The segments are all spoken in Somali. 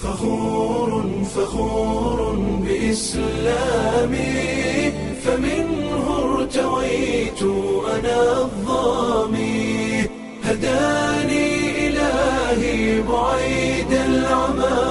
فخور فخور بإسلامي فمنه ارتويت أنا الظامي هداني إلهي بعيد العمى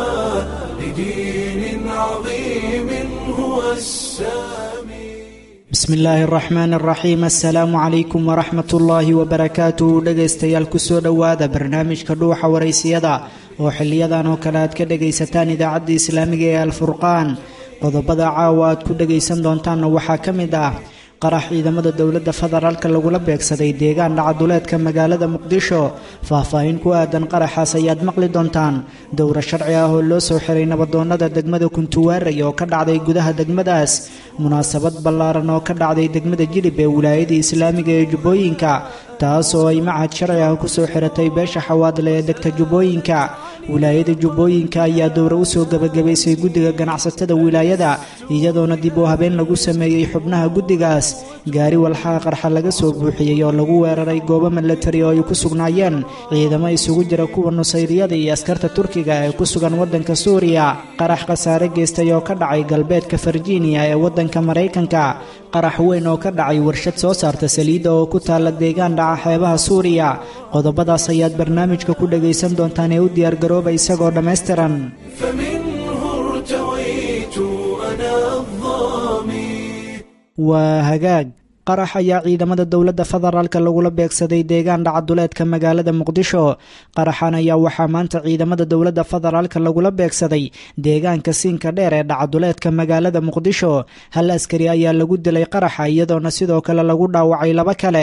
لدين عظيم هو السامي bismi illaahi araxmaan araxiim assalaamu calaykum waraxmat ullaahi wabarakaatuh dhegaystayaal kusoo dhowaada barnaamijka dhuuxa waraysiyada oo xiliyadan oo kale aad ka dhegaysataan idaacadda islaamiga ee alfurqaan qodobada caawa aad ku dhegaysan doontaanna waxaa ka mid ah qarax ciidamada dowladda federaalka lagula beegsaday deegaan dhacaduleedka magaalada muqdisho faahfaahin ku aadan qaraxaas ayaad maqli doontaan dowra sharci ah oo loo soo xiray nabadoonnada degmada kuntuwaaray oo ka dhacday gudaha degmadaas munaasabad ballaaran oo ka dhacday degmada jilib ee wilaayada islaamiga ee jubbooyinka taas oo ay macad sharci ah kusoo xiratay beesha xawaadle ee degta jubbooyinka wilaayada jubbooyinka ayaa dowra u soo gebagabaysay guddiga ganacsatada wilaayada iyadoona dib u habeen lagu sameeyey xubnaha guddigaas gaari walxaha qarxa laga soo buuxiyey oo lagu weeraray goobo milatari oo ay ku sugnaayeen ciidamo isugu jira kuwa nusayriyada iyo askarta turkiga ee ku sugan waddanka suuriya qarax khasaare geystay oo ka dhacay galbeedka farjiiniya ee waddanka maraykanka qarax weyn oo ka dhacay warshad soo saarta saliidda oo ku taalla deegaan dhaca xeebaha suuriya qodobadaas ayaad barnaamijka ku dhagaysan doontaan ee u diyaargarooba isagoo dhammaystiran فمنه ارتويت أنا الظامي waa hagaag qarax ayaa ciidamada dowladda federaalka lagula beegsaday deegaan dhacaduleedka magaalada muqdisho qaraxan ayaa waxaa maanta ciidamada dowladda federaalka lagula beegsaday deegaanka siinka dheer ee dhacaduleedka magaalada muqdisho hal askari ayaa lagu dilay qaraxa iyadoona sidoo kale lagu dhaawacay laba kale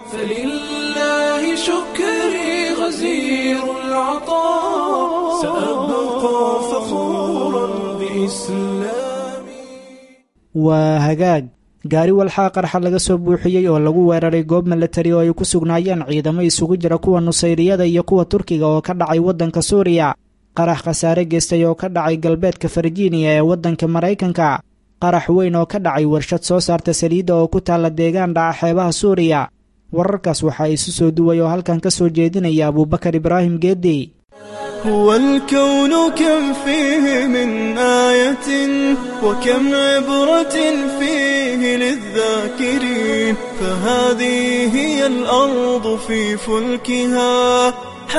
فلله شكري غزير العطاء سأبقى فخورا بإسلامي waa hagaag gaari walxaa qarxa laga soo buuxiyey oo lagu weeraray goob milatari oo ay ku sugnaayeen ciidamo isugu jira kuwa nusayriyada iyo kuwa turkiga oo ka dhacay waddanka suuriya qarax khasaare geystay oo ka dhacay galbeedka farjiiniya ee waddanka maraykanka qarax weyn oo ka dhacay warshad soo saarta saliidda oo ku taalla deegaan dhaca xeebaha suuriya wararkaas waxaa isu soo duway oo halkan ka soo jeedinaya abuubakar ibraahim geedi هو الكون كم فيه من آية وكم عبرة فيه للذاكرين فهذه هي الأرض في فلكها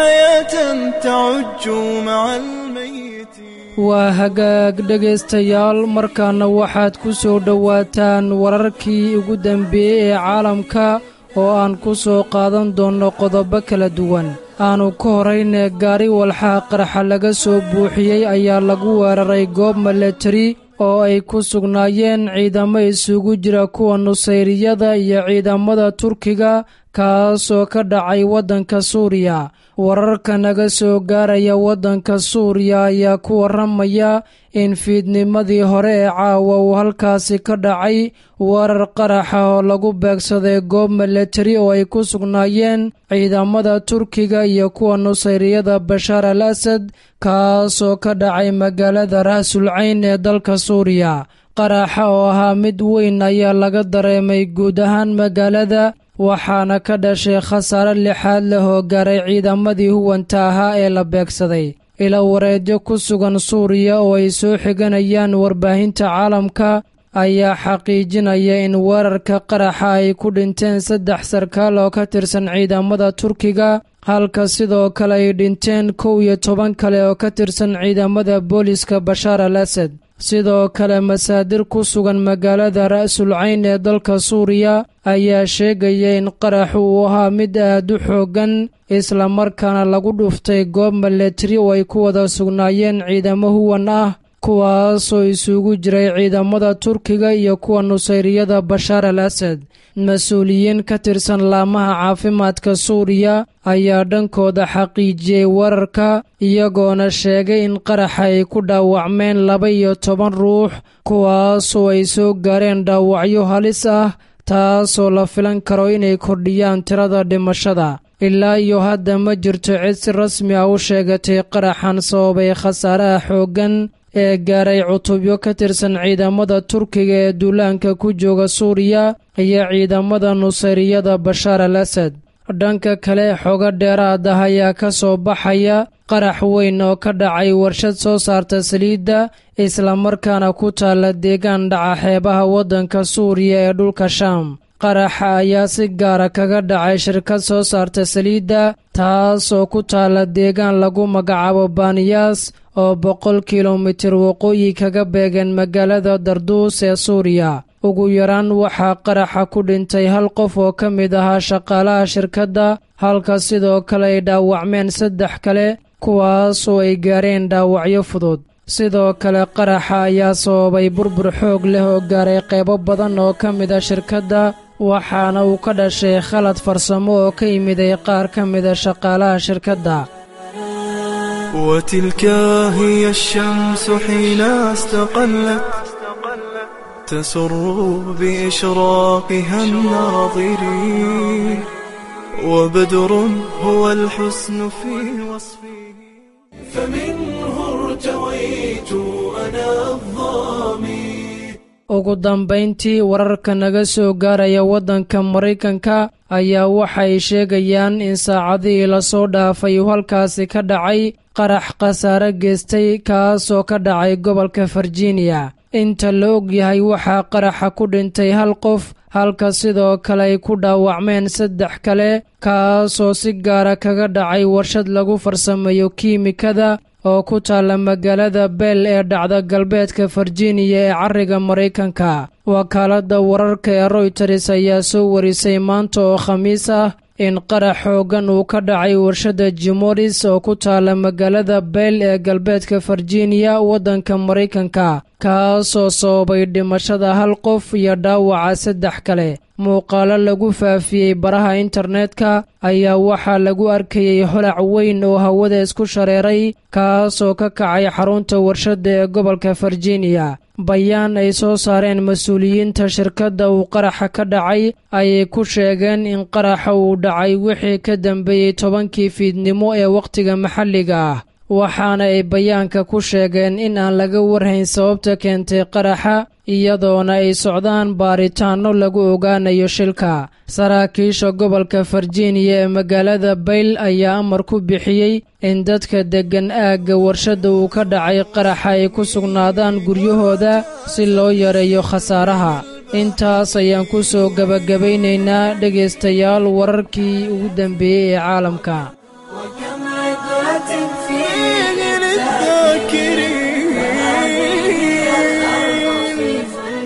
حياة تعج مع الميت waa hagaag dhegaystayaal markaana waxaad ku soo dhowaataan wararkii ugu dambeeyey ee caalamka oo aan ku soo qaadan doonno qodobo kala duwan aanu ka horayne gaari walxaha qarxa laga soo buuxiyey ayaa lagu weeraray goob milatari oo ay ku sugnaayeen ciidamo isugu jira kuwa nusayriyada iyo ciidamada turkiga kaasoo ka dhacay waddanka suuriya wararka naga soo gaaraya waddanka suuriya ayaa ku warramaya in fiidnimadii hore ee caawa uu halkaasi ka dhacay weerar qaraxa oo lagu beegsaday goob milatari oo ay ku sugnaayeen ciidamada turkiga iyo kuwa nusayriyada bashaar al asad kaasoo ka dhacay magaalada ra'sul cayn ee dalka suuriya qaraxa oo ahaa mid weyn ayaa laga dareemay guud ahaan magaalada waxaana ka dhashay khasaare lixaad leh oo gaaray ciidamadii huwanta ahaa ee la beegsaday ila wareedyo ku sugan suuriya oo ay soo xiganayaan warbaahinta caalamka ayaa xaqiijinaya in weerarka qaraxa ay ku dhinteen saddex sarkaal oo ka tirsan ciidamada turkiga halka sidoo kale ay dhinteen kow iyo toban kale oo ka tirsan ciidamada booliska bashaar al asad sidoo kale masaadir ku sugan magaalada ra'sul cayn ee dalka suuriya ayaa sheegaya in qaraxu uu ahaa mid aad u xooggan islamarkaana lagu dhuftay goob milatari oo ay ku wada sugnaayeen ciidamo huwan ah kuwaasoo isugu jiray ciidamada turkiga iyo kuwa nusayriyada bashaar al asad mas-uuliyiin ka tirsan laamaha caafimaadka suuriya ayaa dhankooda xaqiijiyey wararka iyagoona sheegay in qaraxa ay ku dhaawacmeen laba iyo toban ruux kuwaasoo ay soo gaareen dhaawacyo halis ah taasoo la filan karo inay kordhiyaan tirada dhimashada ilaa iyo hadda ma jirto cid si rasmi ah u sheegatay qaraxan sababay khasaaraha xooggan ee gaaray cutubyo ka tirsan ciidamada turkiga ee duulaanka ku jooga suuriya iyo ciidamada nusayriyada bashaar al asad dhanka kale xogo dheeraad ah ayaa ka soo baxaya qarax weyn oo ka dhacay warshad soo saarta saliidda islamarkaana ku taalla deegaan dhaca xeebaha waddanka suuriya ee dhulka shaam qaraxa ayaa si gaara kaga dhacay shirkad soo saarta saliidda taas oo ku taalla deegaan lagu magacaabo baaniyaas oo boqol kilomitir waqooyi kaga beegan magaalada darduus ee suuriya ugu yaraan waxaa qaraxa ku dhintay hal qof oo ka mid ahaa shaqaalaha shirkadda halka sidoo kale ay dhaawacmeen saddex kale kuwaas oo ay gaareen dhaawacyo fudud sidoo kale qaraxa ayaa sababay burbur xoog leh oo gaaray qaybo badan oo ka mid a shirkadda waxaana uu ka dhashay khalad farsamo oo ka yimiday qaar ka mida shaqaalaha shirkadda وتلك هي الشمس حين استقلت تسر بإشراقها الناظرين وبدر هو الحسن في وصفه فمنه ارتويت أنا الظامي ugu dambayntii wararka naga soo gaaraya waddanka maraykanka ayaa waxay sheegayaan in saacadihii lasoo dhaafay uu halkaasi ka dhacay qarax khasaare geystay kaasoo ka dhacay gobolka virginia inta la og yahay waxaa qaraxa ku dhintay hal qof halka sidoo kale ay ku dhaawacmeen saddex kale kaasoo si gaara kaga dhacay warshad lagu farsameeyo kiimikada oo ku taalla magaalada bell ee dhacda galbeedka virginia ee cariga maraykanka wakaaladda wararka ee royters ayaa soo warisay maanta oo khamiis ah in qarax xooggan uu ka dhacay warshadda jimoris oo ku taalla magaalada bell ee galbeedka virginia waddanka maraykanka kaasoo sababay dhimashada hal qof iyo dhaawaca saddex kale muuqaalo lagu faafiyey baraha internetka ayaa waxaa lagu arkayey holac weyn oo hawada isku shareeray kaasoo ka kacay xarunta warshadda ee gobolka virginia bayaan ay soo saareen mas-uuliyiinta shirkadda uu qaraxa ka dhacay ayay ku sheegeen in qaraxa uu dhacay wixii ka dambeeyey tobankii fiidnimo ee wakhtiga maxalliga ah waxaana ay bayaanka ku sheegeen in aan laga warhayn sababta keentay qaraxa iyadoona ay socdaan baaritaanno lagu ogaanayo shilka saraakiisha gobolka virginia ee magaalada bayl ayaa amar ku bixiyey in dadka deggan aagga warshadda uu ka dhacay qaraxa ay ku sugnaadaan guryahooda si loo yareeyo khasaaraha intaas ayaan ku soo gebagabaynaynaa dhegaystayaal wararkii ugu dambeeyey ee caalamka وكم عبرة فيه للذاكرين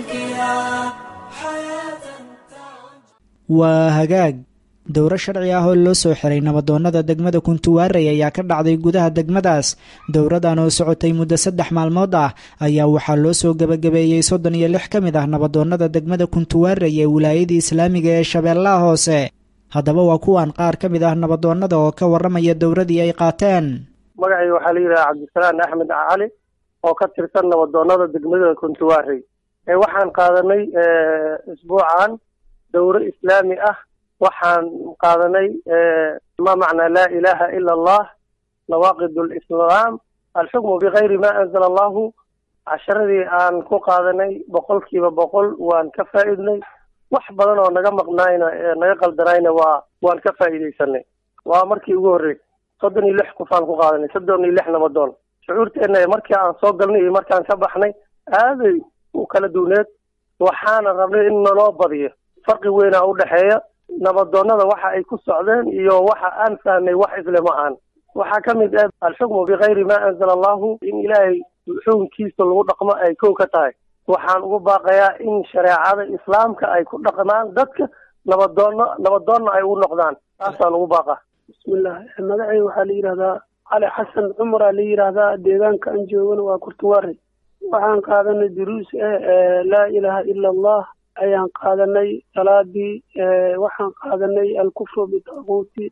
waa hagaag dowro sharci ah oo loo soo xiray nabadoonnada degmada kuntuwaarey ayaa ka dhacday gudaha degmadaas dowradan oo socotay muddo saddex maalmood ah ayaa waxaa loo soo gebagabeeyey soddon iyo lix ka mid ah nabadoonnada degmada kuntuwaarey ee wilaayadii islaamiga ee shabeellaha hoose haddaba waa kuwan qaar ka mid ah nabadoonnada oo ka warramaya dowradii ay qaateen magacayga waxaa la yidhaha cabdisalaan axmed cali oo ka tirsan nabadoonnada degmada kuntuwaarey ee waxaan qaadanay isbuucan dowro islaami ah waxaan qaadanay ma macnaa laa ilaaha ila allah nawaaqid lislaam alxukmu bikayri ma anzala allahu casharadii aan ku qaadanay boqolkiiba boqol waan ka faa'iidnay wax badan oo naga maqnaayna naga qaldanayna waa waan ka faa'iidaysanay waa markii ugu horreysay soddon iyo lix qofaan ku qaadanay soddon iyo lix nabadoon shucuurteenna markii aan soo galnay iyo markaan ka baxnay aaday u kala duwneed waxaana rabnay in naloo badiyo farqi weynaa u dhexeeya nabadoonnada waxa ay ku socdeen iyo waxa aan fahnay wax isle ma ahan waxaa ka mid ah alxukmu bikayri ma anzala allahu in ilaahay xukunkiisa lagu dhaqmo ay kow ka tahay waxaan ugu baaqayaa in shareecada islaamka ay ku dhaqmaan dadka nabadoonno nabadoonna ay u noqdaan taasaan ugu baaqa bismillah magacay waxaa la yidhahdaa cali xasan cumaraa la yidhaahdaa deegaanka aan joogana waa kurtuwaare waxaan qaadanay duruus ah laa ilaaha ila allah ayaan qaadanay salaadii waxaan qaadanay alkufru bitaaquuti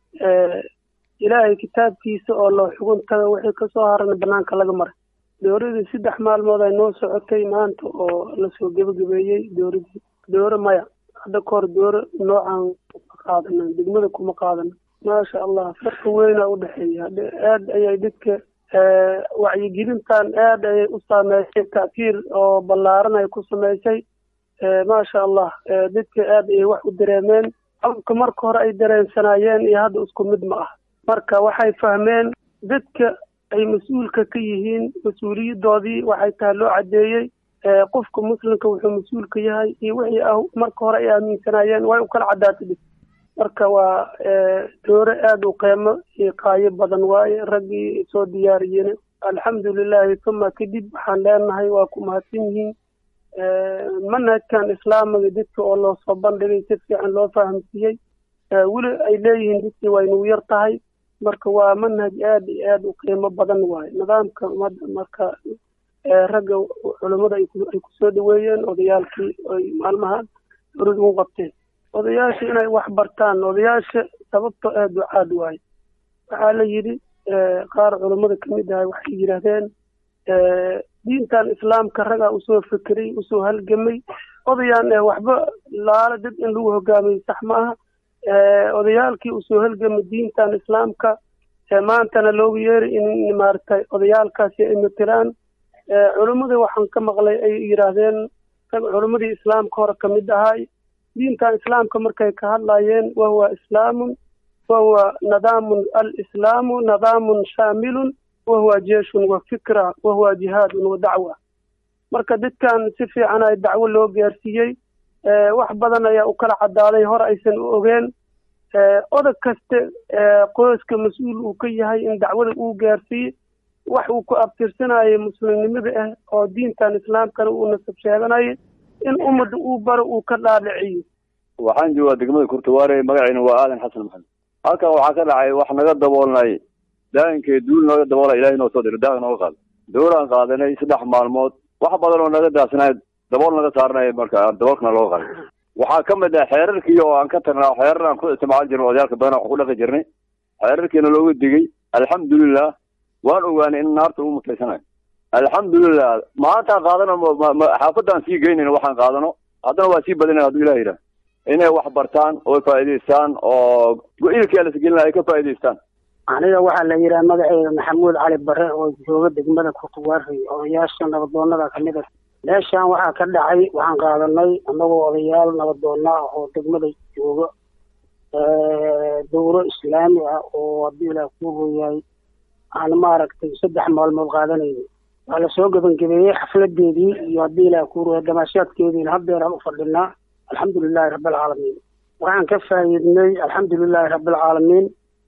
ilaahay kitaabkiisa oo loo xuguntaga wixii kasoo harana banaanka laga maray dowradii saddex maalmood ay noo socotay maanta oo lasoo gebagabeeyey dowradii dooro maya hadda kahor dooro noocan qaadana degmada kuma qaadana maasha allah farqi weyna u dhexeeya aad ayay dadka wacyigelintan aad ayay u saameysay ta'tiir oo ballaaran ay ku samaysay maasha allah dadka aad ayay wax u dareemeen xabka marka hore ay dareensanaayeen iyo hadda isku mid ma ah marka waxay fahmeen dadka ay mas-uulka ka yihiin mas-uuliyadoodii waxay tahay loo caddeeyey qofka muslimka wuxuu mas-uul ka yahay iyo wixii ah marka hore ay aaminsanaayeen way u kala caddaatay dhis marka waa doore aada u qiimo iyo qaayo badan waaye raggii soo diyaariyeen alxamdulilahi uma kadib waxaan leenahay waa ku mahadsan yihiin manhajkan islaamiga dadka oo loo soo bandhigay si fiican loo fahamsiiyey weli ay leeyihiin dadkii waa inugu yar tahay marka waa manhaj aada iyo aada u qiimo badan waaye nidaamka ummadda marka ragga culammada ay kusoo dhaweeyeen odayaalkii ay maalmahan urid ugu qabteen odayaasha inay wax bartaan odayaasha sababto aada ducaad waaye waxaa la yidhi qaar culammada kamid ahay waxay yidhaahdeen diintan islaamka ragaa usoo fekeray usoo halgamay odayaan waxba laala dad in lagu hogaamiyo sax ma aha odayaalkii usoo halgamay diintan islaamka maantana loogu yeeray in maaragtay odayaalkaasi ay matilaan culammada waxaan ka maqlay ay yidhaahdeen rag culammadii islaamka hore kamid ahay diintan islaamka markay ka hadlayeen wahuwa islaamun wahuwa nadaamun alislaamu nadaamun shaamilun wahuwa jeeshun wa fikra wahuwa jihaadun wa dacwa marka dadkan si fiican ay dacwo loo gaarsiiyey wax badan ayaa u kala caddaaday hore aysan u ogeen odag kaste qoyska mas-uul uu ka yahay in dacwada uu gaarsiiye wax uu ku abtirsanayay muslimnimada ah oo diintan islaamkana uu nasab sheeganayo in ummadda uu baro uu ka dhaadhiciyo waxaan joogaa degmada kurtawaare magaciina waa aadan xasan maxamed halkan waxaa ka dhacay wax naga daboolnay daa'inkee duul naga daboola ilahay noo soo diro daaq nooga qaado dowlaan qaadanay saddex maalmood wax badan oo naga daasanaay dabool naga saaranaya marka daboolkana looga qaaday waxaa ka mid ah xeerarkii oo aan ka tagnaa xeerar aan ku isticmaali jirnay odayaalka badan wax ku dhaqi jirnay xeerarkiina looga digay alxamdulilah waan ogaanay in naarta uu mutaysanayo alxamdulilah maantaan qaadano xaafadaan sii geynayna waxaan qaadano haddana waa sii badinaya hadduu ilah yidhaah inay wax bartaan oo faa'iidaystaan oo go-iilkii lasgelina ay ka faa'iidaystaan aniga waxaa la yidhaha magaceyda maxamuud cali bare oo jooga degmada kurtuwaari odayaasha nabadoonada kamid a meeshaan waxaa ka dhacay waxaan qaadanay annagoo odayaal nabadoona ah oo degmada jooga dowro islaami ah oo haddii ilaah kuu hooyahay aan maaragtay saddex maalmood qaadanayno waa lasoo gebangebeeyey xafladeedii iyo haddii ilaah kuu hooyahay damaashaadkeediina haddeer aan u fadhinaa alxamdulilahi rabbilcaalamiin waxaan ka faa'iidnay alxamdulilahi rabbilcaalamiin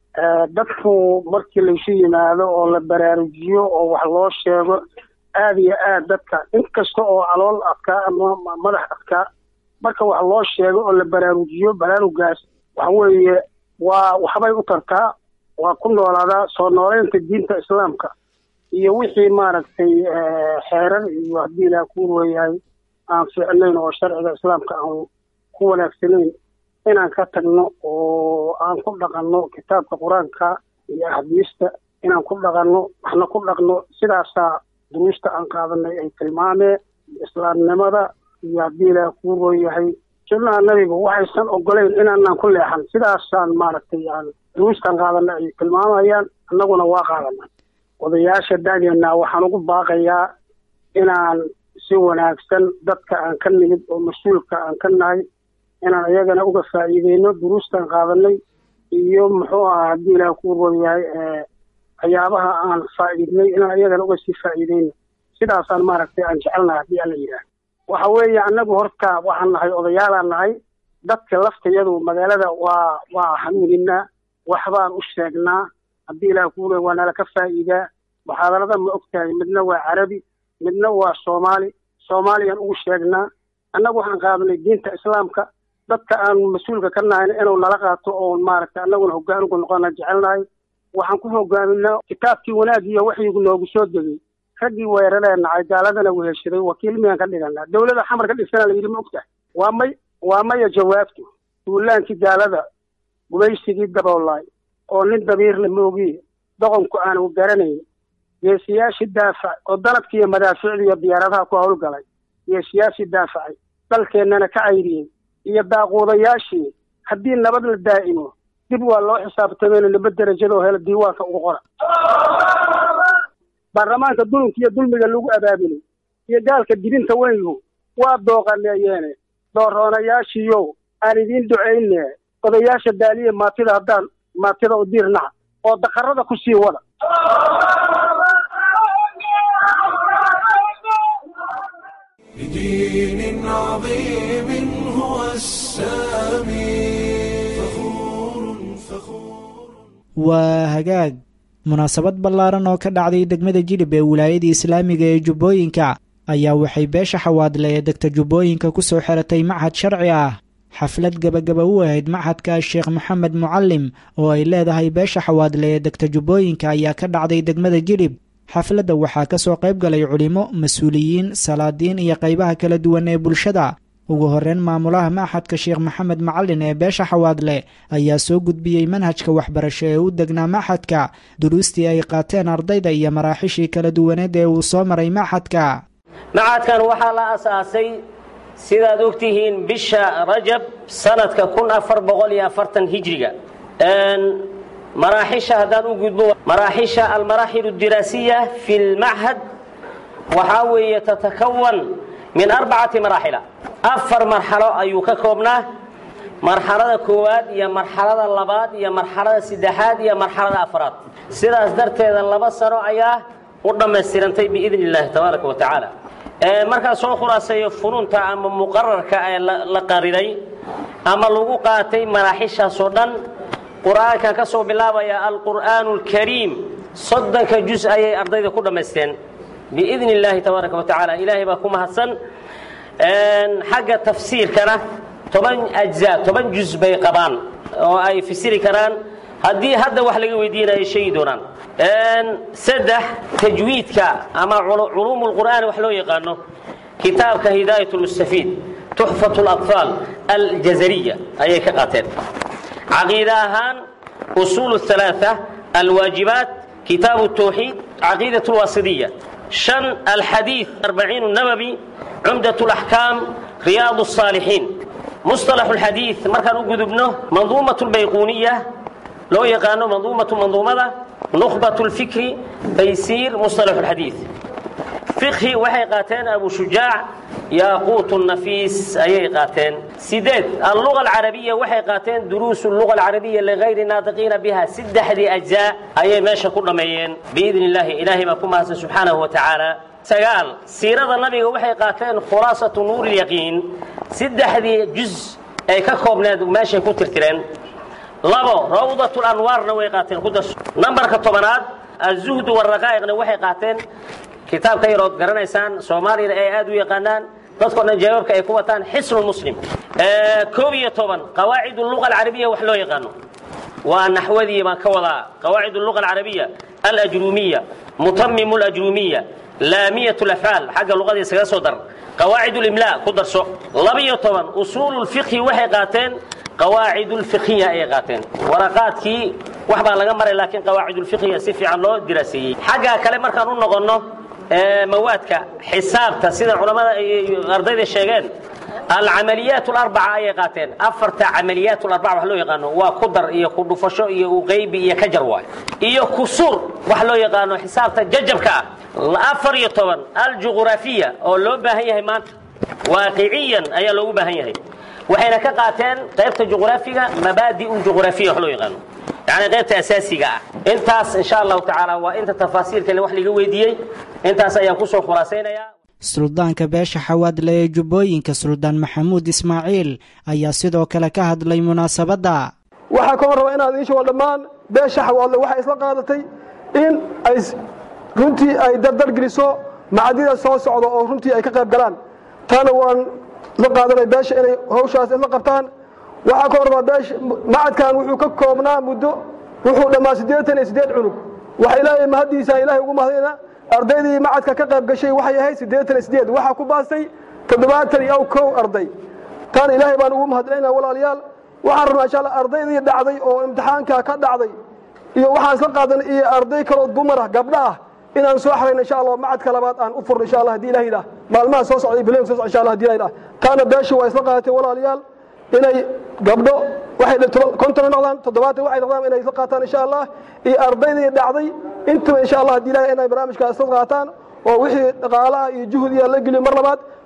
dadku markii laysu yimaado oo la baraarujiyo oo wax loo sheego aada iyo aad dadka inkasta oo alool adkaa ama madax adkaa marka wax loo sheego oo la baraarujiyo baraarugaas waxa weeye waa waxbay u tartaa waa ku noolaadaa soo nooleynta diinta islaamka iyo wixii maaragtay xeerar iyo haddii ilaah kuu weeyahay aan fiicnayn oo sharciga islaamka aan ku wanaagsanayn inaan ka tagno oo aan ku dhaqanno kitaabka qur-aanka iyo axdiista inaan ku dhaqanno waxna ku dhaqno sidaasaa duruusta aan qaadanay ay tilmaameen islaamnimada iyo haddii ilaah kuu rooyahay sunnaha nabiga waxaysan ogolayn inaanaan ku leexan sidaasaan maaragtay aan duruustaan qaadanay ay tilmaamayaan annaguna waa qaadanay odayaasha da'deenna waxaan ugu baaqayaa inaan si wanaagsan dadka aan ka nimid oo mas-uulka aan ka nahay inaan iyagana uga faa'iideyno duruustaan qaadanay iyo muxuu ahaa haddii ilaah kuu rooyahay waxyaabaha aan faa'iidnay inaan iyagana uga sii faa'iideyno sidaasaan maaragtay aan jecelnahay haddii alla yidhaah waxa weeye annagu horta waxaan nahay odayaalaan nahay dadka laftayadu magaalada waa waa hanuuninaa waxbaan u sheegnaa haddii ilaah kuu rooya waa nala ka faa'iidaa muxaadarada ma ogtahay midna waa carabi midna waa soomaali soomaaliyaan ugu sheegnaa annagu waxaan qaadanay diinta islaamka dadka aan mas-uulka ka nahayna inuu nala qaato oo maaragtay annaguna hoggaan ugu noqona jecelnahay waxaan ku hogaaminaa kitaabkii wanaagiyo waxyigu noogu soo degay raggii weeraree nacay gaaladana weheshaday wakiil miyaan ka dhiganaa dowladda xamar ka dhisana la yidhi ma ogtahay waa may waa maya jawaabtu duulaankii gaalada gumaysigii daboolaay oo nin dabiirle moogiye doqonku aanu garanayn geesiyaashii daafac oo danabkii iyo madaaficdii iyo diyaaradaha ku howlgalay geesiyaashii daafacay dalkeennana ka cayriyey iyo daaquudayaashii haddii nabad la daa'imo dib waa loo xisaabtamayna naba derajadoo hela diiwaanka ugu qora baarlamaanka dulunka iyo dulmiga lagu abaabulay iyo gaalka dibinta weyngu waa dooqaneeyeene dooroonayaashiiyow aan idiin ducayne odayaasha daaliye maatida haddaan maatida u diirnaca oo daqarada ku sii wada بدين عظيم هو السامي فخور فخور waa hagaag munaasabad ballaaran oo ka dhacday degmada jilib ee wilaayadii islaamiga ee jubbooyinka ayaa waxay beesha xawaadle ee degta jubbooyinka ku soo xiratay machad sharci ah xaflad gebagaba u ahayd machadka sheekh maxamed mucalim oo ay leedahay beesha xawaadle ee degta jubbooyinka ayaa ka dhacday degmada jilib xafladda waxaa ka soo qayb galay culimo mas-uuliyiin salaadiin iyo qaybaha kala duwan ee bulshada ugu horreyn maamulaha machadka sheekh maxamed macalin ee beesha xawaadle ayaa soo gudbiyey manhajka waxbarasho ee u degnaa machadka duruustii ay qaateen ardayda iyo maraaxishii kala duwaneed ee uu soo maray machadka macadkan waxaa la asaasay sidaad ogtihiin bisha rajab sanadka kun afar boqol iyo afartan hijriga maraaxisha haddaan u gudbo maraaxisha almaraaxil اdiraasiya fi lmachad waxaa weeye tatakawan min arbacati maraaxila afar marxalo ayuu ka koobnaa marxalada koowaad iyo marxalada labaad iyo marxalada saddexaad iyo marxalada afraad sidaas darteeda laba sano ayaa u dhammaystirantay biidn اllahi tabaaraka wa tacaala markaa soo khulaaseeyo fununta ama muqararka ee la qariday ama lagu qaatay maraaxishaasoo dhan qur'aankan ka soo bilaabaya alqur'aanu اlkariim soddonka juz ayay ardayda ku dhammaysteen biidn اllahi tabaaraka wa tacaala ilaahay baa ku mahadsan xagga tafsiirkana toban ajza toban juz bay qabaan oo ay fasiri karaan haddii hadda wax laga weydiina ay sheegi doonaan saddex tajwiidka ama culuum اlqur'aan wax loo yaqaano kitaabka hidaayat اlmustafiid tuxfat اlaطfaal aljazariya ayay ka qaateen caqiida ahaan usuul الثalaaثة alwaajibaat kitaab الtawxiid caqiidaة اlwaasidiya شhan alxadiiث arbaciin الnabawi cumdaة اlaxkaam riyaad الصaalixiin musطalax اlxadiiث markaan u gudubno manduumaة اlbayquuniya loo yaqaano manduumatu manduumada nukhbaة اlfikri taysiir musطalax اlxadiiث fiqhi waxay qaateen abu shujaac yaaquut nafiis ayay qaateen sideed alluga alcarabiya waxay qaateen duruusu luga alcarabiya ligayri naatiqiina biha saddexdii ajzaa ayay meesha ku dhammeeyeen biidn illaahi ilaahay baa ku mahadsan subxaanahu wa tacaala sagaal siirada nabiga waxay qaateen khulaasatu nuur ilyaqiin saddexdii juz ay ka koobneed meeshay ku tirtireen labo rawdat lanwaarna way qaateen ku darso nambarka tobanaad azuhdu waraqaa'iqna waxay qaateen kitaabka yarood garanaysaan soomaaliyana ay aad u yaqaanaan dadkoo dhan jawaabka ay ku wataan xisnu muslim koob iyo toban qawaacid luga alcarabiya wax loo yaqaano waa naxwadii baan ka wadaa qawaacid luga alcarabiya alajrumiya mutamimu lajrumiya laamiyat lafcaal xagga luqada isaga soo dar qawaacid limla ku darso laba-iyo toban usuulu lfiqhi waxay qaateen qawaacid lfiqhiya ayay qaateen waraqaadkii wax baa laga maray laakiin qawaacid lfiqhiya si fiican loo diraaseeyey xagga kale markaan u noqonno mawaadka xisaabta sida culammada ardayda sheegeen alcamaliyaat alarbaca ayay qaateen afarta camaliyaat alarbaca wax loo yaqaano waa ku dar iyo ku dhufasho iyo uqeybi iyo ka jar waay iyo kusuur wax loo yaqaano xisaabta jajabka ah afar iyo toban aljuqraafiya oo loo baahan yahay maanta waaqiciyan ayaa loogu baahan yahay waxayna ka qaateen qaybta juqraafiga mabaadi'u juqraafiya wax loo yaqaano yani qaybta asaasiga ah intaas insha allahu tacaala waa inta tafaasiilkale wax laga weydiiyey intaas ayaan kusoo khulaasaynayaa suldaanka beesha xawaadle ee jubbooyinka suldaan maxamuud ismaaciil ayaa sidoo kale ka hadlay munaasabadda waxaa ka hor raba inaad ii sheego dhammaan beesha xawaadle waxay isla qaadatay in ay runtii ay dardargeliso macadida soo socda oo runtii ay ka qayb galaan taana waan la qaadanay beesha inay hawshaas isla qabtaan waxaa ka hor rabaa beesha macadkan wuxuu ka koobnaa muddo wuxuu dhammaa siddeetan iyo siddeed cunug waxa ilaahay mahaddiisa ilaahay ugu mahadayna ardaydii macadka ka qayb gashay waxay ahayd siddeetan iyo siddeed waxaa ku baastay toddobaatan iyo kow arday taana ilaahay baan ugu mahadinaynaa walaalayaal waxaan rabnaa insha allah ardaydii dhacday oo imtixaanka ka dhacday iyo waxaan isla qaadanay iyo arday kaloo dumar ah gabdho ah inaan soo xarayno insha allah macadka labaad aan u furno insha allah haddii ilahay idhaah maalmaha soo socda biloyin soo socda insha allah haddii ilahay idhaah taana beeshu waa isla qaadatay walaalayaal inay gabdho waxay konton noqdaan toddobaatan waxay noqdaan inay isla qaataan insha allah iyo ardaydii dhacday intaba insha allah haddii ilahay inay barnaamijkaas isla qaataan oo wixii dhaqaalaha iyo juhdiga la geliyo mar labaad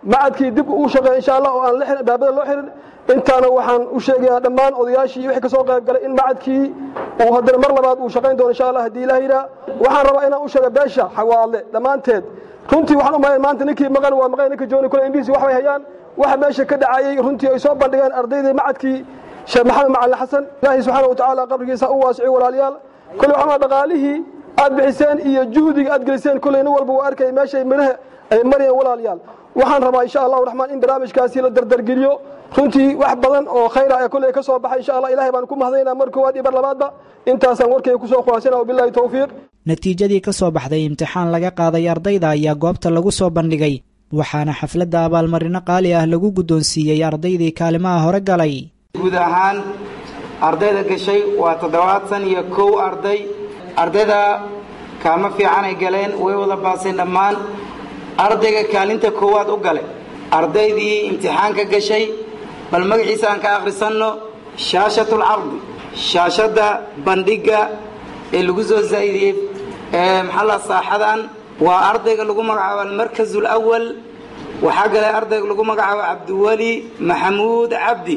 macadkii dib uu shaqeeya insha allah oo aan la xirin baabada loo xirin intaana waxaan u sheegayaa dhammaan odayaashii iyo wixii kasoo qayb galay in macadkii uu haddana mar labaad uu shaqayn doono insha allah haddii ilaah yidhaa waxaan rabaa inaan u sheega beesha xawaadle dhammaanteed runtii waxaan u malayn maanta ninkii maqan waa maqan ninka jooni kule indhihiisi wax bay hayaan waxa meesha ka dhacayey runtii ay soo bandhigeen ardaydii macadkii sheekh maxamed macalin xasan ilaahay subxaana watacaala qabrigiisa u waasiciyo walaalayaal kole waxaa dhaqaalihii aad bixiseen iyo juhdiga aad geliseen koley nin walba waa arkay meeshay midhaha ay marayeen walaalayaal waxaan rabaa insha allahu raxmaan in barnaamijkaasi la dardargeliyo runtii wax badan oo khayr ah ee kolley ka soo baxay insha allah ilahay baan ku mahadaynaa mar koowaad iyo mar labaadba intaasaan warkayga kusoo khulaasana wabillahi towfiiq natiijadii ka soo baxday imtixaan laga qaaday ardayda ayaa goobta lagu soo bandhigay waxaana xafladda abaalmarino qaali ah lagu guddoonsiiyey ardaydii kaalimaha hore galay guud ahaan ardayda gashay waa toddobaatan iyo kow arday ardayda kaama fiicanay galeen way wada baaseen dhammaan ardayga kaalinta koowaad u gale ardaydii imtixaanka gashay bal magaciisa aan ka akhrisanno shaashatul cardi shaashadda bandhigga ee lagu soo zaa'idiyey ee maxalla saaxadan waa ardayga lagu magacaabo almarkazu alawal waxaa galay ardayga lagu magacaabo cabdiweli maxamuud cabdi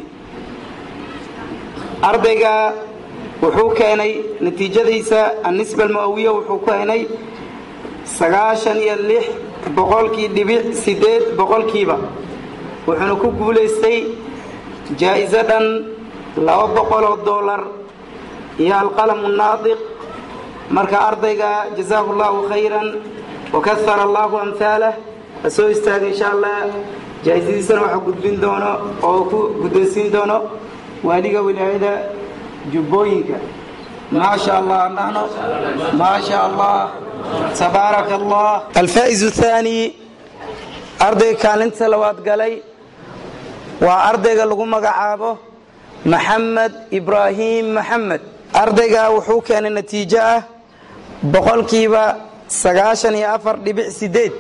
ardayga wuxuu keenay natiijadiisa annisba almu'awiya wuxuu keenay sagaashan iyo lix boqolkii dhibic siddeed boqolkiiba wuxuuna ku guulaystay jaa'iso dhan laba boqoloo dollar iyo alqalamu naadiq marka ardayga jazaahu allahu khayran wakahara allahu amhaalah ha soo istaaga insha allah jaa'isadiisana waxaa gudbin doono oo ku guddoonsiin doono waaliga wilaayada jubbooyinka ما شاء الله نحن ما شاء الله تبارك الله الفائز الثاني أرضي كان انت لواد قلي وأرضي لغو مقعابه محمد إبراهيم محمد أرضي وحو كان النتيجة بقول كيبا سقاشن يا أفر لبع سديد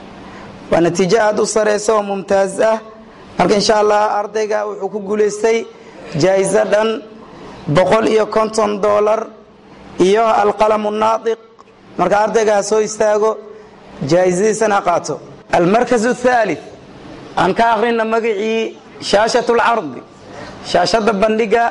ونتيجة هذا صريسة وممتازة لكن إن شاء الله أرضي وحو كقوليستي جائزة دن boqol iyo konton dollar iyo alqalamu naadiq marka ardaygaa soo istaago jaa'isadiisana qaato almarkas athaalith aan ka akhrina magacii shaashat lcardi shaashadda bandhiga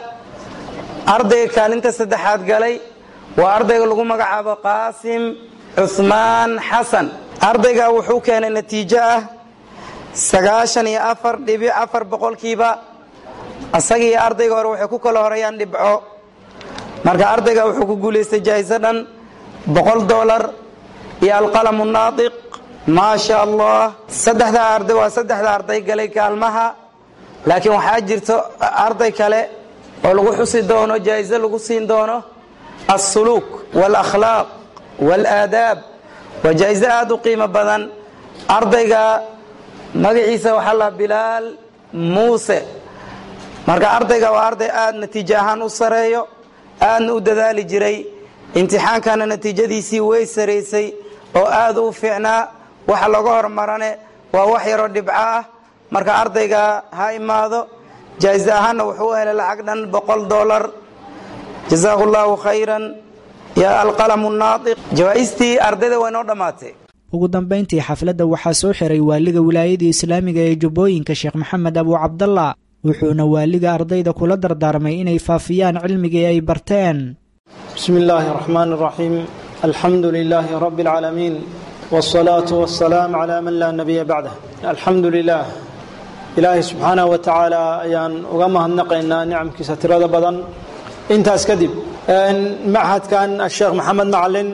ardayga kaalinta saddexaad galay waa ardayga lagu magacaabo qaasim cuhmaan xasan ardayga wuxuu keenay natiijo ah sagaashan iyo afar dhibic afar boqolkiiba asagii ardayga hore waxay ku kala horeeyaan dhibco marka ardayga wuxuu ku guulaystay jaa'iso dhan boqol dollar iyo alqalamu naadiq maa sha allah saddexdaa arday waa saddexda arday galay kaalmaha laakiin waxaa jirto arday kale oo lagu xusi doono jaa'iso lagu siin doono alsuluuk waalakhlaaq waalaadaab waa jaa'iso aada u qiimo badan ardayga magaciisa waxaa la bilaal muuse marka ardayga waa arday aada natiijo ahaan u sareeyo aadna u dadaali jiray imtixaankana natiijadiisii way saraysay oo aada u fiicnaa waxa laga hormarane waa wax yaroo dhibco ah marka ardayga ha imaado jaa'iso ahaanna wuxuu helay lacag dhan boqol dollar jazaahu llahu khayran ya alqalamu naadiq jawaa'istii ardayda waa inoo dhammaatay ugu dambayntii xafladda waxaa soo xiray waaliga wilaayadii islaamiga ee jubbooyinka sheekh maxamed abu cabdallah wuxuuna waaliga ardayda kula dardaarmay inay faafiyaan cilmigii ay barteen bismi illaahi raxmaan raxiim alxamdu lilaahi rabbi اlcaalamiin wاsalaatu wassalaam calaa man laa nabiya bacdah alxamdu lilah ilaahay subxaanah wa tacaala ayaan uga mahadnaqaynaa nicamkiisa tirada badan intaas kadib machadkan asheekh maxamed macalin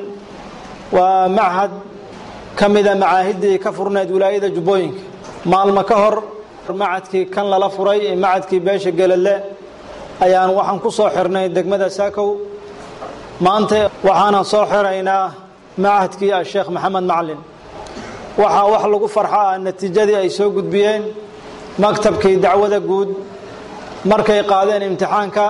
waa machad ka mida macaahiddii ka furnayd wilaayada jubbooyinka maalmo ka hor macadkii kan lala furay ee macadkii beesha geladle ayaan waxaan ku soo xirnay degmada saakow maanta waxaanan soo xiraynaa macadkii asheekh maxamed macalin waxaa wax lagu farxo ah natiijadii ay soo gudbiyeen maktabkii dacwada guud markay qaadeen imtixaanka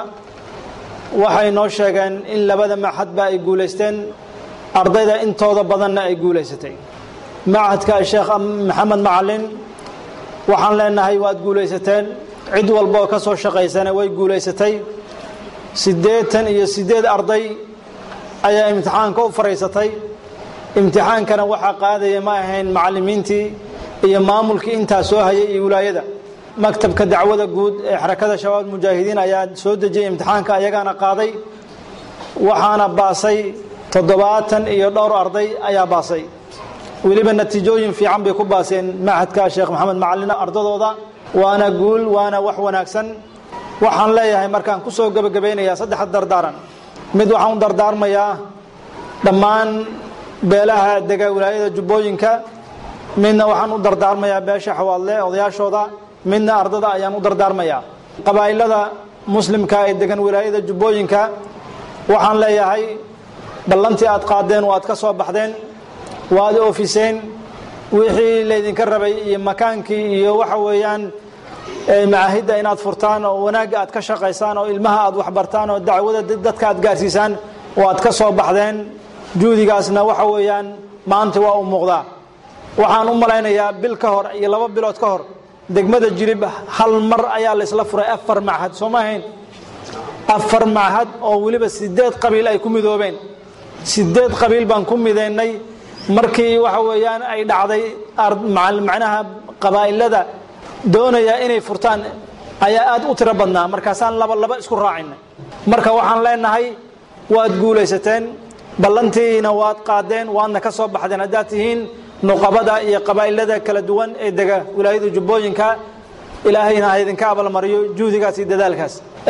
waxay noo sheegeen in labada maxadba ay guulaysteen ardayda intooda badanna ay guulaysatay macadka asheekh maxamed macalin waxaan leenahay waad guulaysateen cid walba oo ka soo shaqaysana way guulaysatay siddeetan iyo siddeed arday ayaa imtixaanka u faraysatay imtixaankana waxaa qaadaya ma ahayn macallimiintii iyo maamulkii intaa soo hayay iyo wilaayada maktabka dacwada guud ee xarakada shabaab mujaahidiin ayaa soo dejiyey imtixaanka ayagaana qaaday waxaana baasay toddobaatan iyo dhowr arday ayaa baasay weliba natiijooyin fiican bay ku baaseen machadka sheekh maxamed macalin ardadooda waana guul waana wax wanaagsan waxaan leeyahay markaan ku soo gebagabaynayaa saddex dardaaran mid waxaan u dardaarmayaa dhammaan beelaha dega wilaayada jubbooyinka midna waxaan u dardaarmayaa beesha xawaadle odayaashooda midna ardada ayaan u dardaarmayaa qabaa'ilada muslimka ee degan wilaayada jubbooyinka waxaan leeyahay ballantii aad qaadeen waad ka soo baxdeen waad oofiseen wixii laydinka rabay iyo makaankii iyo waxa weeyaan macaahidda inaad furtaan oo wanaagga aad ka shaqaysaan oo ilmaha aad waxbartaan oo dacwada dadka aad gaarsiisaan waad ka soo baxdeen juhdigaasna waxa weeyaan maanta waa u muuqdaa waxaan u malaynayaa bil ka hor iyo laba bilood ka hor degmada jirib hal mar ayaa laysla furay afar machad soo ma ahayn afar machad oo weliba sideed qabiil ay ku midoobeen sideed qabiil baan ku midaynay markii waxa weeyaan ay dhacday macnaha qabaa'ilada doonaya inay furtaan ayaa aad u tiro badnaa markaasaan laba laba isku raacinay marka waxaan leenahay waad guulaysateen ballantiina waad qaadeen waadna ka soo baxdeen haddaad tihiin nuqabada iyo qabaa'ilada kala duwan ee dega wilaayada jubbooyinka ilaahayna ha idinka abalmariyo juhdigaas iyo dadaalkaas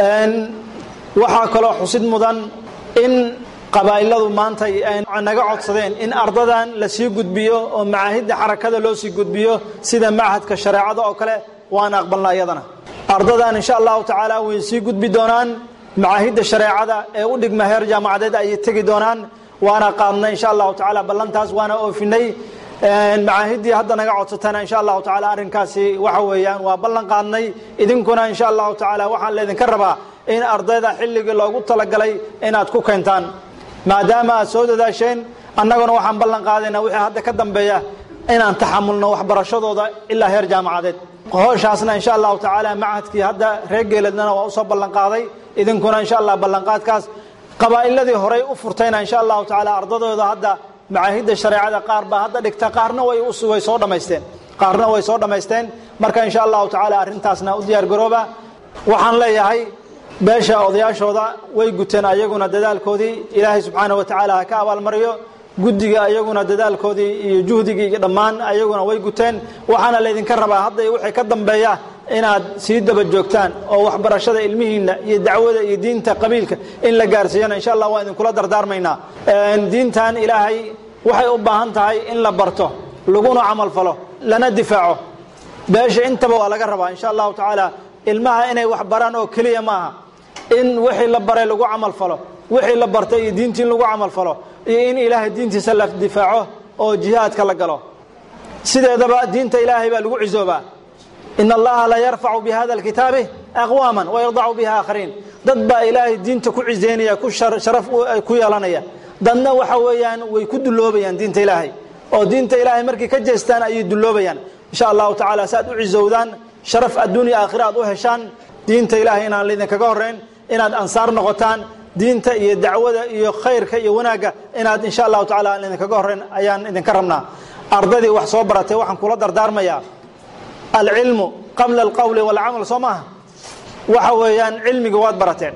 waxaa kaloo xusid mudan in qabaa'iladu maanta naga codsadeen in ardadan la sii gudbiyo oo macaahidda xarakada loo sii gudbiyo sida machadka shareecada oo kale waana aqbalna iyadana ardadan insha allahu tacaala way sii gudbi doonaan macaahidda shareecada ee u dhigma heer jaamacadeed ayay tegi doonaan waana qaadnay insha allahu tacaala ballantaas waana oofinay macaahiddii hadda naga codsatana insha allahu tacaala arrinkaasi waxa weeyaan waa ballan qaadnay idinkuna insha allahu tacaala waxaan laydinka rabaa in ardayda xilligii loogu talagalay inaad ku keentaan maadaama aad soo dadaasheen annaguna waxaan ballan qaadaynaa wixii hadda ka dambeeya inaan taxamulno waxbarashadooda ilaa heer jaamacadeed hooshaasna insha allahu tacaala machadkii hadda reer geeladnana waa usoo ballan qaaday idinkuna insha allah ballanqaadkaas qabaa'iladii horey u furtayna insha allahu tacaala ardadooda hadda macaahidda shareecada qaar baa hadda dhigta qaarna way way soo dhammaysteen qaarna way soo dhammaysteen marka insha allahu tacaala arrintaasna u diyaar garooba waxaan leeyahay beesha odayaashooda way guteen ayaguna dadaalkoodii ilaahay subxaana wa tacaala ha ka abaalmariyo guddiga ayaguna dadaalkoodii iyo juhdigii iyo dhammaan ayaguna way guteen waxaana laydinka rabaa hadda wixii ka dambeeya inaad sii daba joogtaan oo waxbarashada ilmihiinna iyo dacwada iyo diinta qabiilka in la gaarsiiyana insha allah waan idinkula dardaarmaynaa diintan ilaahay waxay u baahan tahay in la barto laguna camal falo lana difaaco beesha intaba waa laga rabaa insha allahu tacaala ilmaha inay wax baraan oo keliya maaha in wixii la baray lagu camal falo wixii la bartay iyo diintii in lagu camal falo iyo in ilaahay diintiisa la difaaco oo jihaadka la galo sideedaba diinta ilaahay baa lagu cisoobaa in allaha la yarfacu bihada alkitaabi aqwaama wayardacu biha aakhariin dad baa ilaahay diinta ku ciseynaya ku sharaf ku yeelanaya dadna waxa weeyaan way ku duloobayaan diinta ilaahay oo diinta ilaahay markay ka jeestaan ayay duloobayaan insha allahu tacaala si aad u cisowdaan sharaf adduunya aakhira aad u heshaan diinta ilaahay inaan laydinkaga horrayn inaad ansaar noqotaan diinta iyo dacwada iyo khayrka iyo wanaagga inaad insha allahu tacala aan idinkaga horrayn ayaan idinka rabnaa ardaydii wax soo baratay waxaan kula dardaarmayaa alcilmu qabla alqowli walcamal soo maaha waxa weeyaan cilmiga waad barateen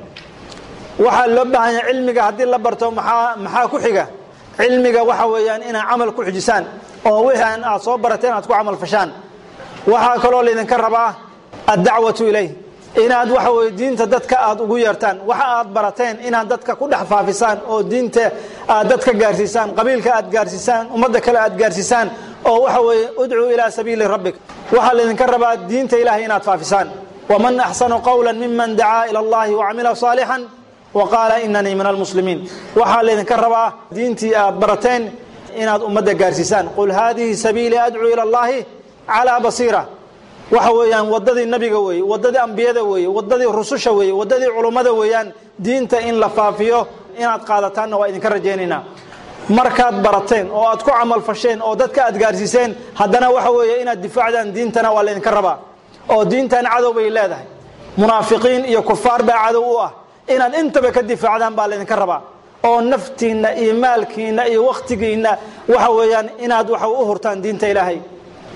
waxaa loo baahan yahay cilmiga haddii la barto maxaa maxaa ku xiga cilmiga waxa weeyaan inaad camal ku xijisaan oo wixii aad soo barateen aad ku camal fashaan waxaa kaloo laydinka rabaa addacwatu ilayh inaad waxa weye diinta dadka aad ugu yeertaan waxa aad barateen inaad dadka ku dhex faafisaan oo diinta aad dadka gaarsiisaan qabiilka aad gaarsiisaan ummadda kale aad gaarsiisaan oo waxa weeye udcuu ilaa sabiili rabbik waxaa laydinka rabaa diinta ilahay inaad faafisaan waman axsanu qawla miman dacaa ila allahi wacamila saalixan wa qaala inanii min almuslimiin waxaa laydinka rabaa diintii aad barateen inaad ummadda gaarsiisaan qul haadihi sabiilii adcuu ila allahi calaa basiira waxa weeyaan wadadii nabiga weeye wadadii ambiyada weeye wadadii rususha weeye wadadii culummada weeyaan diinta in la faafiyo inaad qaadataanna waa idinka rajaynaynaa markaad barateen oo aad ku camal fasheen oo dadka aad gaarsiiseen haddana waxa weeye inaad difaacdaan diintana waa laydinka rabaa oo diintan cadow bay leedahay munaafiqiin iyo kufaar baa cadow u ah inaad intaba ka difaacdaan baa laydinka rabaa oo naftiinna iyo maalkiinna iyo wakhtigiinna waxa weeyaan inaad waxa u hurtaan diinta ilaahay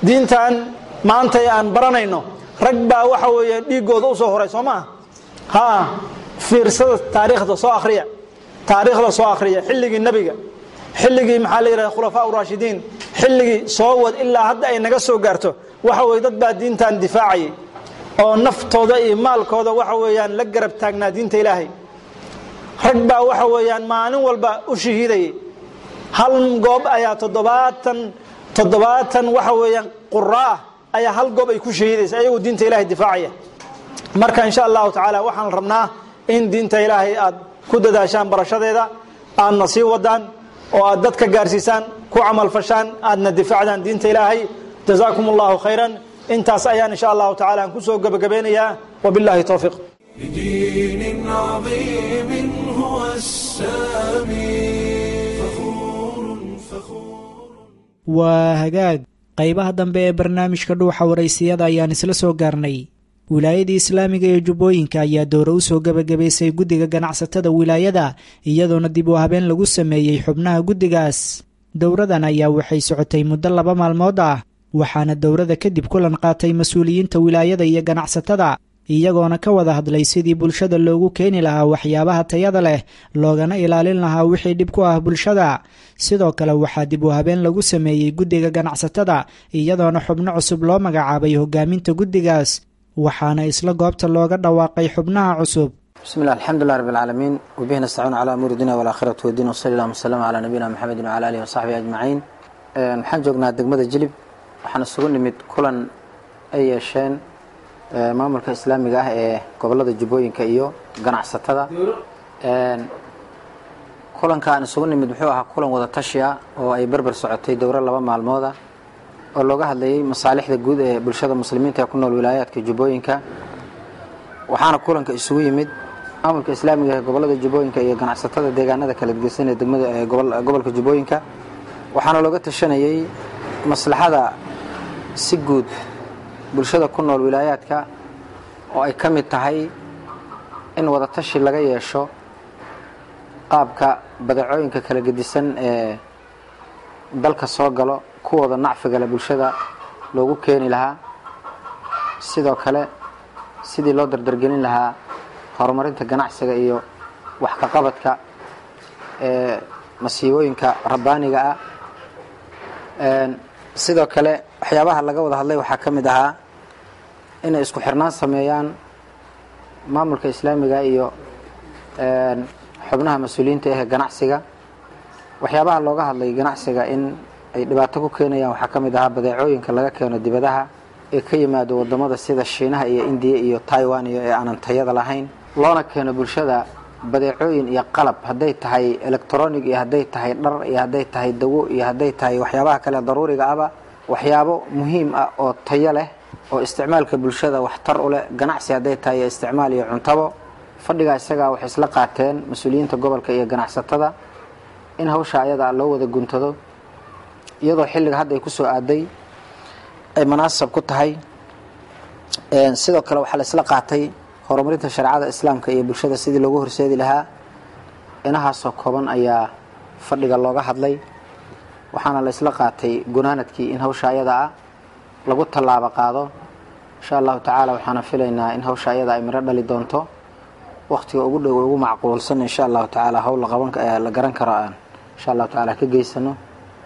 diintan maanta ee aan baranayno rag baa waxa weeye dhiiggooda u soo horay soo maa ha fiirsada taariikhda soo akhriya taariikhda soo akhriya xilligii nebiga xilligii maxaa la yidhahda khulafaa uraashidiin xilligii soo wad ilaa hadda ay naga soo gaarto waxa weye dad baa diintan difaacayay oo naftooda iyo maalkooda waxa weeyaan la garab taagnaa diinta ilaahay rag baa waxa weeyaan maalin walba u shahiidayay hal goob ayaa toddobaatan toddobaatan waxa weeyaan quraah ayaa hal goob ay ku shahiidaysa ayagoo diinta ilaahay difaacaya marka insha allahu tacaala waxaan rabnaa in diinta ilaahay aad ku dadaashaan barashadeeda aadna sii wadaan oo aad dadka gaarsiisaan ku camalfashaan aadna difaacdaan diinta ilaahay jazaakum allahu khayran intaas ayaan insha allahu tacaala aan kusoo gebagabeynayaa wabillahi towfiiq بدين عظيم هو السامي waa hagaag qaybaha dambe ee barnaamijka dhuuxa waraysiyada ayaan isla soo gaarnay wilaayadii islaamiga ee jubbooyinka ayaa doore u soo gebagabaysay guddiga ganacsatada wilaayada iyadoona dib u habeen lagu sameeyey xubnaha guddigaas dowradan ayaa waxay socotay muddo laba maalmood ah waxaana dowrada kadib kulan qaatay mas-uuliyiinta wilaayada iyo ganacsatada iyagoona ka wada hadlay sidii bulshada loogu keeni lahaa waxyaabaha tayada leh loogana ilaalin lahaa wixii dhib ku ah bulshada sidoo kale waxaa dib u habeen lagu sameeyey guddiga ganacsatada iyadoona xubno cusub loo magacaabay hogaaminta guddigaas waxaana isla goobta looga dhawaaqay xubnaha cusub بسم الله الحمد لله رب العالمين وبه نستعين على أمور الدنيا والآخرة والدين وصلى الله وسلم على نبينا محمد وعلى آله وصحبه أجمعين waxaan joognaa degmada jilib waxaan isugu nimid kulan ay yeesheen maamulka islaamiga ah ee gobolada jubbooyinka iyo ganacsatada kulanka aan isugu nimid wuxuu ahaa kulan wada tashi ah oo ay berber socotay dowro laba maalmood ah oo looga hadlayay masaalixda guud ee bulshada muslimiinta ee ku nool wilaayaadka jubbooyinka waxaana kulanka isugu yimid maamulka islaamiga ee gobolada jubbooyinka iyo ganacsatada deegaanada kala gedsan ee degmada ee gobolka jubbooyinka waxaana looga tashanayay maslaxada si guud bulshada ku nool wilaayaadka oo ay ka mid tahay in wadatashi laga yeesho qaabka badeecooyinka kala gedisan ee dalka soo galo kuwooda nacfigale bulshada loogu keeni lahaa sidoo kale sidii loo dardargelin lahaa horumarinta ganacsiga iyo wax ka qabadka ee masiibooyinka rabbaaniga ah sidoo kale waxyaabaha laga wada hadlay waxaa ka mid ahaa inay isku xirnaan sameeyaan maamulka islaamiga iyo xubnaha mas-uuliyiinta ahee ganacsiga waxyaabaha looga hadlay ganacsiga in ay dhibaato ku keenayaan waxaa ka mid ahaa badeecooyinka laga keeno dibadaha ee ka yimaado wadamada sida shiinaha iyo indiya iyo taiwan iyo ee aanan tayada lahayn loona keeno bulshada badeecooyin iyo qalab hadday tahay electronic iyo hadday tahay dhar iyo hadday tahay dawo iyo hadday tahay waxyaabaha kale daruuriga ahba waxyaabo muhiim ah oo tayo leh oo isticmaalka bulshada waxtar u leh ganacsi hadday tahay iyo isticmaal iyo cuntabo fadhigaa isagaa waxay isla qaateen mas-uuliyiinta gobolka iyo ganacsatada in hawsha ayadaa loo wada guntado iyadoo xilliga hadda ay kusoo aaday ay munaasab ku tahay sidoo kale waxaa la isla qaatay horumarinta shareecada islaamka iyo bulshada sidii loogu horseedi lahaa inahaasoo kooban ayaa fadhiga looga hadlay waxaana la isla qaatay gunaanadkii in hawsha ayada ah lagu tallaabo qaado insha allahu tacaala waxaana filaynaa in hawsha ayada ay miro dhali doonto waqtiga ugu dhow ugu macquulsan insha allahu tacaala hawl la qaban la garan karo aan insha allahu tacaala ka geysano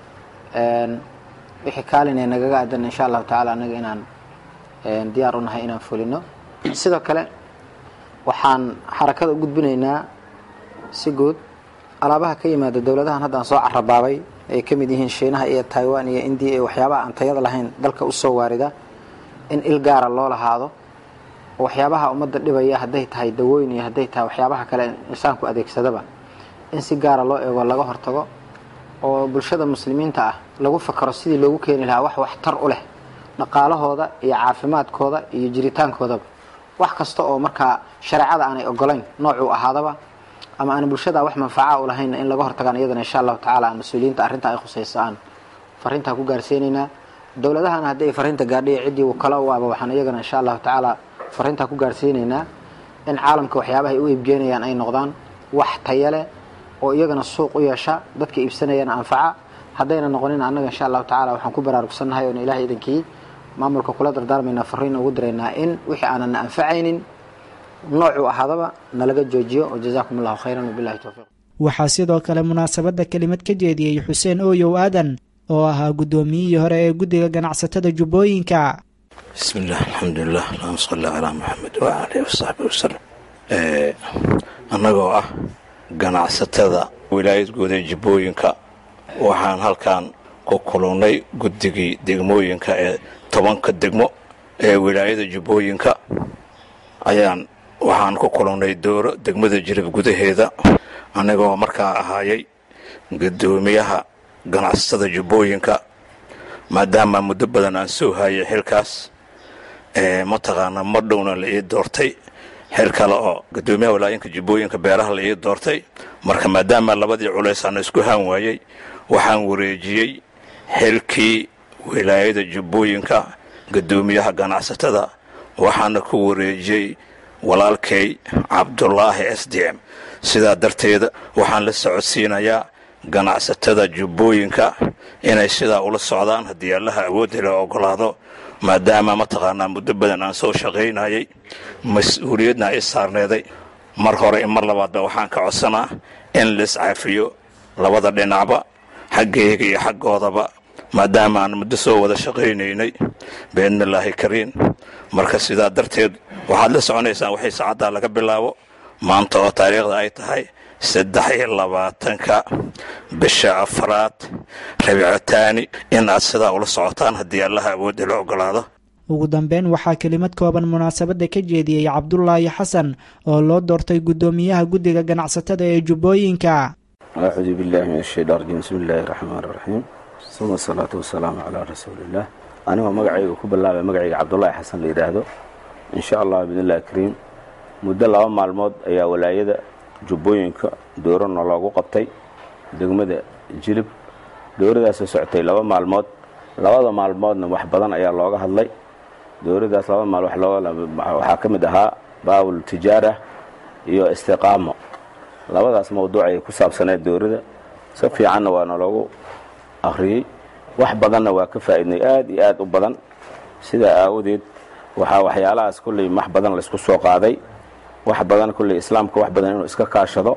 wixii kaalin ee nagaga aadan insha allahu tacaala anaga inaan diyaar u nahay inaan fulino sidoo kale waxaan xarakada u gudbinaynaa si guud alaabaha ka yimaada dowladahan hadda aan soo carabaabay ay ka mid yihiin shiinaha iyo taiwan iyo indiya iyo waxyaabaha aan tayada lahayn dalka usoo waarida in il gaara loo lahaado oo waxyaabaha ummadda dhibaya hadday tahay dawooyin iyo hadday tahay waxyaabaha kale insaanku adeegsadaba in si gaara loo eego laga hortago oo bulshada muslimiinta ah lagu fakaro sidii loogu keeni lahaa wax waxtar u leh dhaqaalahooda iyo caafimaadkooda iyo jiritaankoodaba wax kasta oo markaa shareecada aanay ogolayn noocuu ahaadaba ama aan bulshada wax manfaca u lahaynna in laga hortagaan iyadana insha allahu tacala aan mas-uuliyiinta arrinta ay khusayso aan fariintaa ku gaarsiinaynaa dowladahana haddii ay fariinta gaadhiya ciddii kale u aba waxaan iyagana insha allahu tacaala fariintaa ku gaarsiinaynaa in caalamka waxyaabaha ay u iibgeenayaan ay noqdaan wax taya leh oo iyagana suuq u yeesha dadka iibsanayana anfaca haddayna noqonin annaga insha allahu tacala waxaan ku baraarugsannahay oon ilahay idankii maamulka kula dardaarmaynaa fariina ugu diraynaa in wixii aanan na anfacaynin noocuu ahaadaba nalaga joojiyo oo jazaakum allahu khayran wabillahi towfiiq waxaa sidoo kale munaasabadda kelimad ka jeediyey xuseen ooyow aadan oo ahaa guddoomiyihii hore ee guddiga ganacsatada jubbooyinka bismi illah alxamdulilah allahuma salli calaa maxamed wacala alihi wasaxbi wasalam annagoo ah ganacsatada wilaayad guud ee jubbooyinka waxaan halkan ku kulannay guddigii degmooyinka ee tobanka degmo ee wilaayada jubbooyinka ayaan waxaan ku kulannay dooro degmada jirib gudaheeda annagoo markaa ahaayay guddoomiyaha ganacsatada jubbooyinka maadaama muddo badan aan soo hayay xilkaas mataqaana mar dhowna la ii doortay xil kale oo guddoomiyaha walaayinka jubbooyinka beeraha la ii doortay marka maadaama labadii culays aan isku haan waayey waxaan wareejiyey xilkii wilaayada jubbooyinka guddoomiyaha ganacsatada waxaana ku wareejiyey walaalkay cabdulaahi s d m sidaa darteeda waxaan la socodsiinayaa ganacsatada jubbooyinka inay sidaa ula socdaan haddii allaha awoodda la ogolaado maadaama mataqaanaa muddo badan aan soo shaqaynayay mas-uuliyadna ay saarneeday mar hore i mar labaadba waxaan ka codsanaa in laiscaafiyo labada dhinacba xaggayga iyo xaggoodaba maadaama aan muddo soo wada shaqaynaynay biidnillaahi kariin marka sidaa darteed waxaad la soconaysaan waxay saacaddaa laga bilaabo maanta oo taariikhda ay tahay saddex iyo labaatanka bisha afraad rabiicataani in aad sidaa ula socotaan haddii allaha awoodda la ogolaado ugu dambeyn waxaa kelimad kooban munaasabadda ka jeediyey cabdulaahi xasan oo loo doortay guddoomiyaha guddiga ganacsatada ee jubbooyinka acuudu billahi min ashaytaan rajiim bismi illaahi raxmaan raxiim suma asalaatu wasalaamu calaa rasuuliillah anigoo magacayga ku bilaabay magacayga cabdulaahi xasan la yidhaahdo insha allah biidnillahi kariim muddo laba maalmood ayaa walaayada jubbooyinka doorana loogu qabtay degmada jilib dooradaasoo socotay laba maalmood labada maalmoodna wax badan ayaa looga hadlay dooradaas laba maal waxaa ka mid ahaa baabul tijaara iyo istiqaamo labadaas mawduuc ayay ku saabsaneed doorada si fiicanna waana loogu akhriyey wax badanna waa ka faa'iidnay aad iyo aad u badan sidaa aawadeed waxaa waxyaalahaas kolley wax badan laysku soo qaaday wax badan kolley islaamka wax badan inuu iska kaashado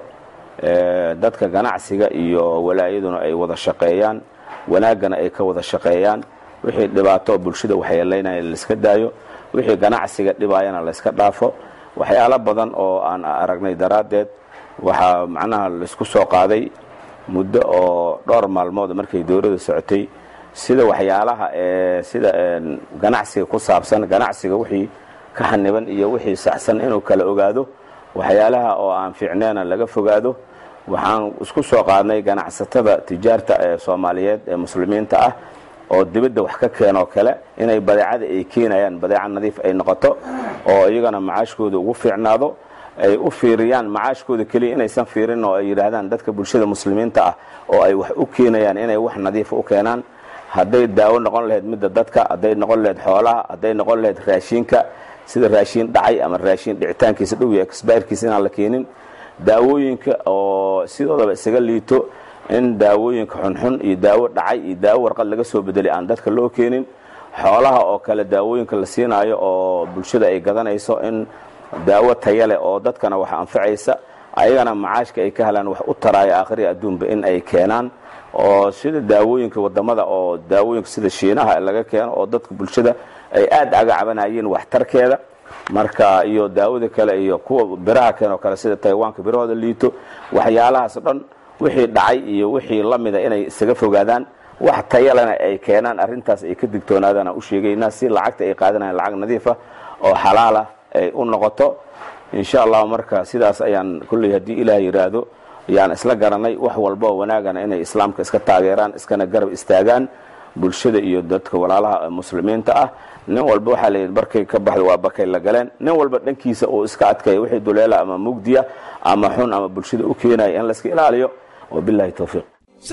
dadka ganacsiga iyo walaayaduna ay wada shaqeeyaan wanaaggana ay ka wada shaqeeyaan wixii dhibaato bulshada waxyeelaynaya laiska daayo wixii ganacsiga dhibaayana layska dhaafo waxyaalo badan oo aan aragnay daraaddeed waxaa macnaha laisku soo qaaday muddo oo dhowr maalmood markay dowladda socotay sida waxyaalaha ee sida ganacsiga ku saabsan ganacsiga wixii ka xaniban iyo wixii saxsan inuu kala ogaado waxyaalaha oo aan fiicneena laga fogaado waxaan isku soo qaadnay ganacsatada tijaarta ee soomaaliyeed ee muslimiinta ah oo dibadda wax ka keenoo kale inay badeecada ay keenayaan badeeca nadiif ay noqoto oo iyagana macaashkooda ugu fiicnaado ay u fiiriyaan macaashkooda keliya inaysan fiirin oo ay yidhaahdaan dadka bulshada muslimiinta ah oo ay wax u keenayaan inay wax nadiifa u keenaan hadday daawo noqon lahayd midda dadka hadday noqon lahayd xoolaha hadday noqon lahayd raashiinka sida raashiin dhacay ama raashiin dhicitaankiisa dhow iyo exbayrkiisa inaan la keenin daawooyinka oo sidoodaba isaga liito in daawooyinka xunxun iyo daawo dhacay iyo daawo warqad laga soo bedelay aan dadka loo keenin xoolaha oo kale daawooyinka la siinaayo oo bulshada ay gadanayso in daawo taya leh oo dadkana wax anfacaysa ayagana macaashka ay ka helaan wax u taraayo aakhiri adduunba in ay keenaan oo sida daawooyinka wadamada oo daawooyinka sida shiinaha laga keeno oo dadka bulshada ay aad aga cabanayeen waxtarkeeda marka iyo daawada kale iyo kuwa biraha keenoo kale sida taywaanka birahooda liito waxyaalahaas dhan wixii dhacay iyo wixii la mida inay isaga fogaadaan wax tayalena ay keenaan arrintaas ay ka digtoonaadaan aan u sheegaynaa si lacagta ay qaadanayaan lacag nadiifa oo xalaala ay u noqoto insha allah marka sidaas ayaan kulley haddii ilaah yidhaahdo ayaan isla garanay wax walba oo wanaagana inay islaamka iska taageeraan iskana garab istaagaan bulshada iyo dadka walaalaha muslimiinta ah nin walba waxaa layidhi barkay ka baxda waa bakay la galeen nin walba dhankiisa oo iska adkaya wixii duleela ama mugdiya ama xun ama bulshada u keenaya in layska ilaaliyo wabillahi towfiiq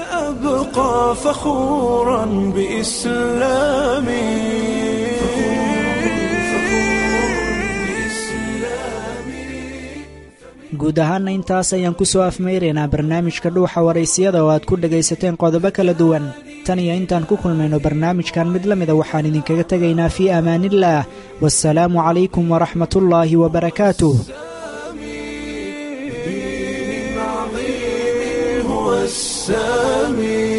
سأبقى فخورا بإسلامي guud guud ahaanna intaas ayaan ku soo afmayraynaa barnaamijka dhuuxa waraysiyada oo aad ku dhegaysateen qodobo kala duwan tan iyo intaan ku kulmayno barnaamijkan mid la mida waxaan idinkaga tegaynaa fii amaaniillaah waasalaamu calaykum waraxmatullaahi wabarakaatuh هو السامي